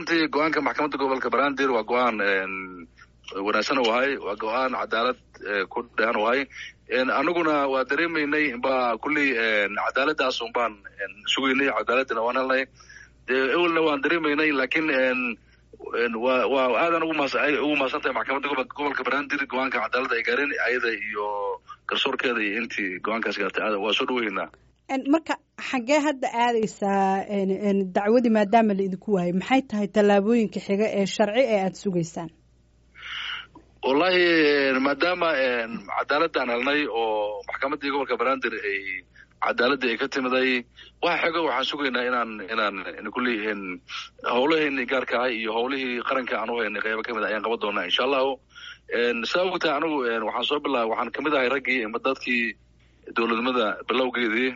runtii go-aanka maxkamadda gobolka banaadir waa go-aan wanaagsan u ahay waa go-aan cadaalad ku dhean u ahay anaguna waa dareemaynay ba kulley cadaaladaas un baan sugaynay cadaaladina waan helnay ewelna waan dareemaynay laakiin wa waa aadan ugu mahadsan tahay maxkamadda gobolka banaadir go-aanka cadaaladda ay gaareen ayada iyo garsoorkeeda iyo intii go-aankaas gaartay waa soo dhaweynaa marka xaggee hadda aadaysaa dacwadii maadaama la idinku waayay maxay tahay tallaabooyinka xiga ee sharci ee aada sugaysaan wallahi maadaama cadaaladaan helnay oo maxkamaddii gobolka banaadir ay cadaaladii ay ka timiday waxa xigo waxaan sugaynaa inaan inaan kulley howlaheeni gaarka ah iyo howlihii qaranka aan u haynay qaybo kamid a ayaan qaban doonaa insha allahu saa ogtahay anigu waxaan soo bilaabay waxaan kamid ahay raggii ama dadkii dowladnimada bilowgeedii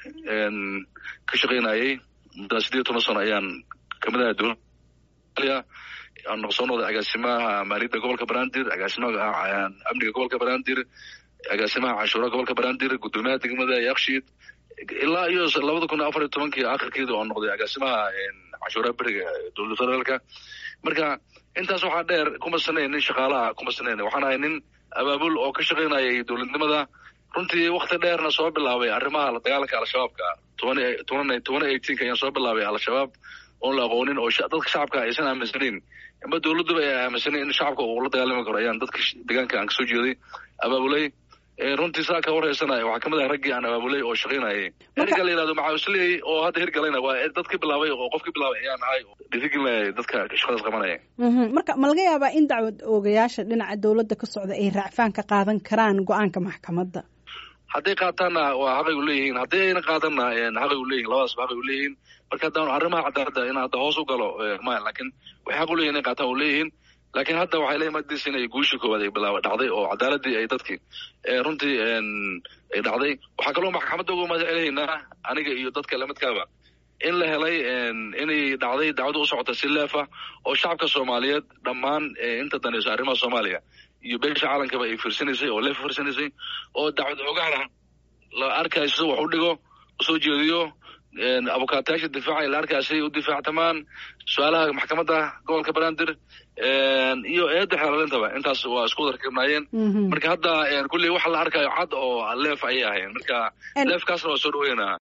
ka shaqaynayay muddaa sideed toban sano ayaan kamid ahay dowlada aan soo noqday agaasimaha maaliyadda gobolka banaadir agaasimaha amniga gobolka banaadir agaasimaha canshuuraha gobolka banaadir guddoomiyaha degmada yakshiid ilaa iyo labada kun afar iyo tobankii akhirkeeda oo noqday agaasimaha canshuuraha beriga dowladda federaalka marka intaas waxaa dheer kuma sanayn nin shaqaalaha kuma sanayn waxaan ahay nin abaabul oo ka shaqaynayay dowladnimada runtii wakti dheerna soo bilaabay arrimaha la dagaalanka al-shabaabka toban toban toban eighteenka ayaan soo bilaabay al-shabaab oon la aqoonin oo dadka shacabka aysan aaminsanayn ama dowladduba ay aaminsaneyn in shacabka uu la dagaalami karo ayaan dadka deegaanka aan kasoo jeeday abaabulay runtii saa ka warhaysanaya waxaa kamid ah raggii aan abaabulay oo shaqaynayay erga la yihahdo maxaawisley oo hadda hirgalayna waa dadka bilaabay oo qofkii bilaabay ayaan ahay dhiirigelinaya dadka shaqadaas qabanaya marka ma laga yaabaa in dacwad oogayaasha dhinaca dowladda ka socda ay raacfaan ka qaadan karaan go-aanka maxkamadda hadday qaataanna waa xaqay u leeyihiin haddii ayna qaadanna xaqay u leeyihin labadaasba xaqay u leeyihiin marka haddaan arrimaha cadaaladda in hadda hoos u galo maya laakiin waxay xaq u leeyihin inay qaataan u leeyihiin laakiin hadda waxay la imaadaysa inay guushii koowaad ay bilaaba dhacday oo cadaaladii ay dadkii runtii ay dhacday waxaa kaloo maxkamadda uga mahadcelinaynaa aniga iyo dadka lamidkaaba in la helay inay dhacday dacwada u socota si leefa oo shacabka soomaaliyeed dhammaan inta danayso arrimaha soomaaliya iyo beesha caalankaba ay fiirsanaysay oo leefa fiirsanaysay oo dacwad ogaana la arkayso wax u dhigo usoo jeediyo abukaatayaasha difaaca la arkaasay u difaactamaan su-aalaha maxkamadda gobolka banaadir iyo eedda xeelaalintaba intaas waa isku darkibnaayeen marka hadda kulley waxa la arkayo cad oo leef ayay ahayn marka leefkaasna waa soo dhaweynaa